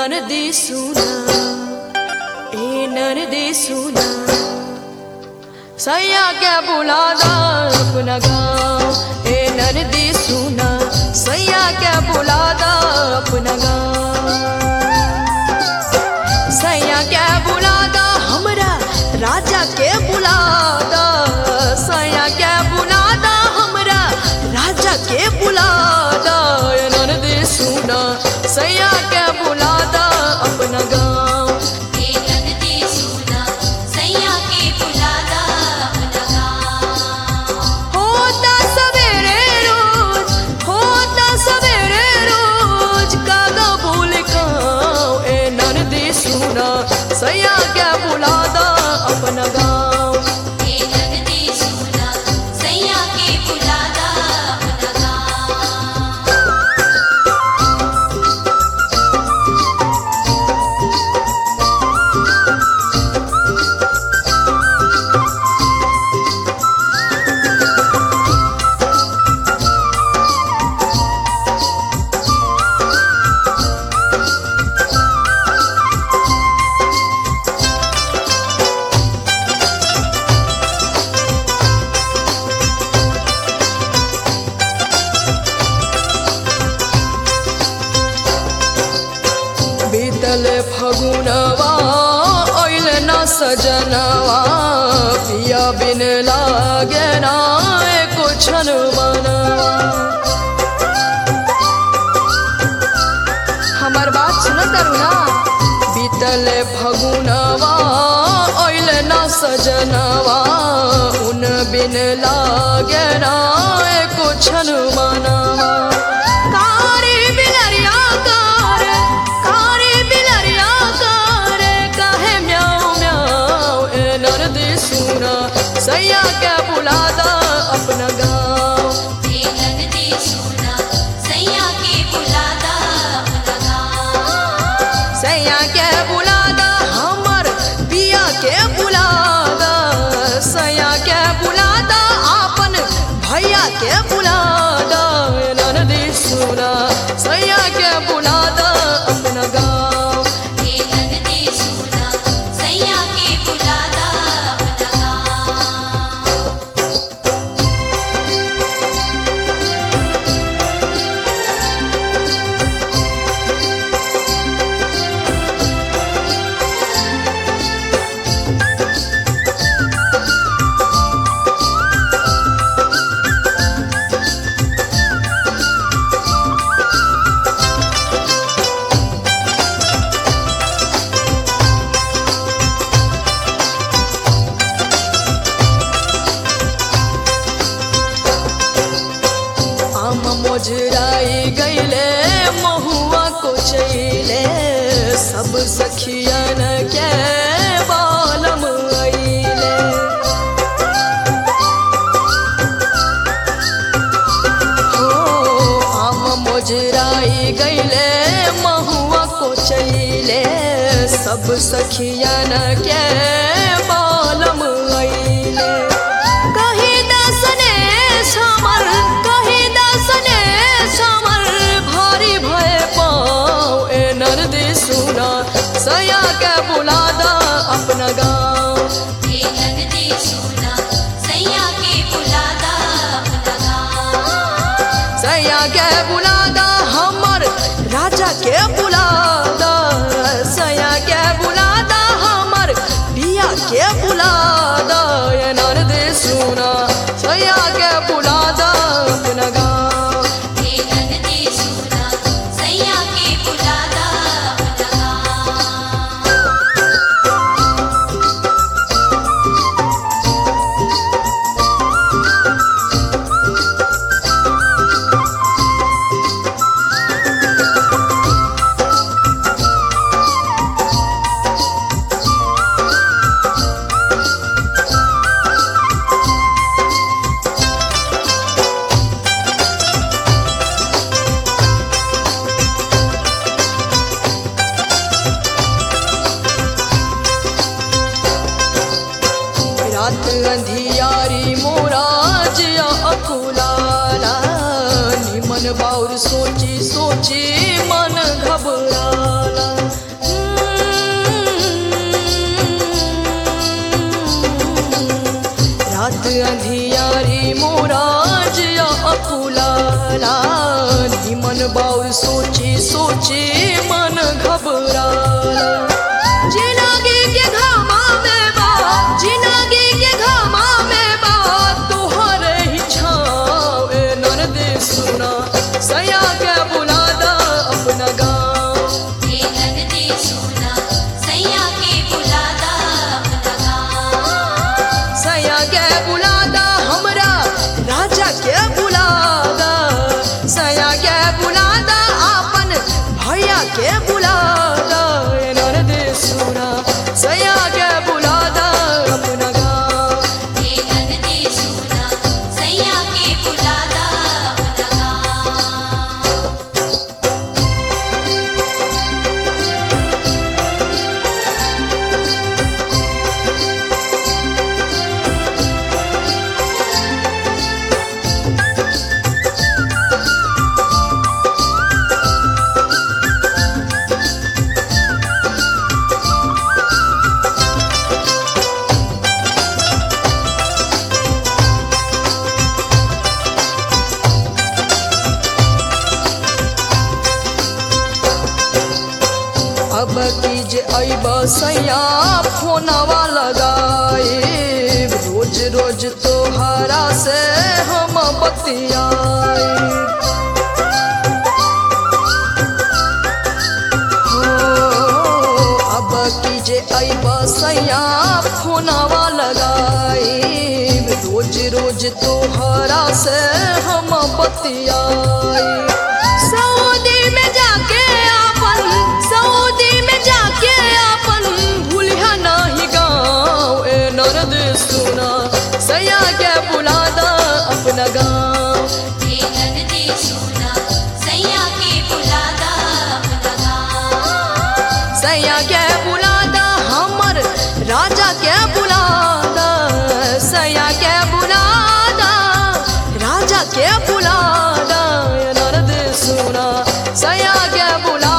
ननदी सुना ए ननदी सुना सैया क्या बुलादा अपना गाँव ए ननदी सुना सैया क्या बुलादा अपना गाँव सैया क्या बुलादा हमरा राजा के बुलादा सैया क्या बुलादा हमरा राजा के बुलादा ए ननदी सुना सैया क्या बुलादा अपना गाँव हे नंदी सुना सैया के बुलादा अपना गाँव होता सवेरे रोज होता सवेरे रोज कागा बोल खाओ ए ननदी सुना सैया क्या बुलादा अपना गाँव हे नंदी सुना सैया के बुलादा अपना गाँव बीतल फगुनवा ओइल न सजनवा पिया बिन लागे ना एको क्षण मनवा हमार बात सुन करुणा बीतल फगुनवा ओइल न सजनवा उन बिन लागे ना एको क्षण मनवा कारी बिलरिया कार कारी बिलरिया कार काहे म्याऊ म्याऊ ए नरदी सुना सैया के बुलादा अपना गाँव हे नंदी सुना सैया के बुलादा अपना गाँव सैया के बुलादा हमर पिया के बुलादा सैया के बुलादा आपन भैया के बुलादा ननदी सुना सैया के बुलादा अपना गाँव हे नंदी सुना सैया के बुलादा अपना गाँव आम मोजराई गईले महुआ को चैले सब सखियन के बालम अइले हो आम मोजराई गईले महुआ को चैले सब सखियन के बालम अइले कहीं दसने समर कहीं दसने समर भारी भय पाओ ए नरदी सुना सया के बुलादा अपना गाँव हे नंदी सुना सैया के बुलादा अपना गाँव सया के बुलादा हमर राजा के बुलादा सया के बुलादा हमर पिया के बुलादा ए नरदी सुना सया के बुलादा अपना गाँव हे नंदी सुना सैया के बुलादा अपना गाँव रात अंधियारी मोराजिया अकुलाला निमन बाउर सोची सोची मन घबराला जाला निमन बाउर सोची सोची मन घबराला जिंदगी के घामा में बा जिंदगी के घामा में बा तोहर ही छाव ए नरदे सुना सया के बुलादा अपना गाँव हे नंदी सुना सैया के बुलादा अपना गाँव सया के बुलादा हमरा राजा के बुलादा सया के बुलादा अपन भैया के बुलादा ए नरदे सुना सया के बुलादा अपना गाँव हे नंदी सुना सैया के बुलादा अपना गाँव अब की जे अब सैया फोनवा लगाए रोज रोज तोहरा से हम बतियाए हो, अब की जे अब सैया फोनवा लगाए रोज रोज तोहरा से हम बतियाए सऊदी में जाके आपन सऊदी में जाके आपन भूलिया नाही गाँव ए नरद सुना सया के बुलादा अपना गाँव हे नंदी सुना सैया के बुलादा अपना गाँव सैया के बुलादा हमर राजा के बुलादा सैया के बुलादा राजा के बुलादा ए नरद सुना सया के बुला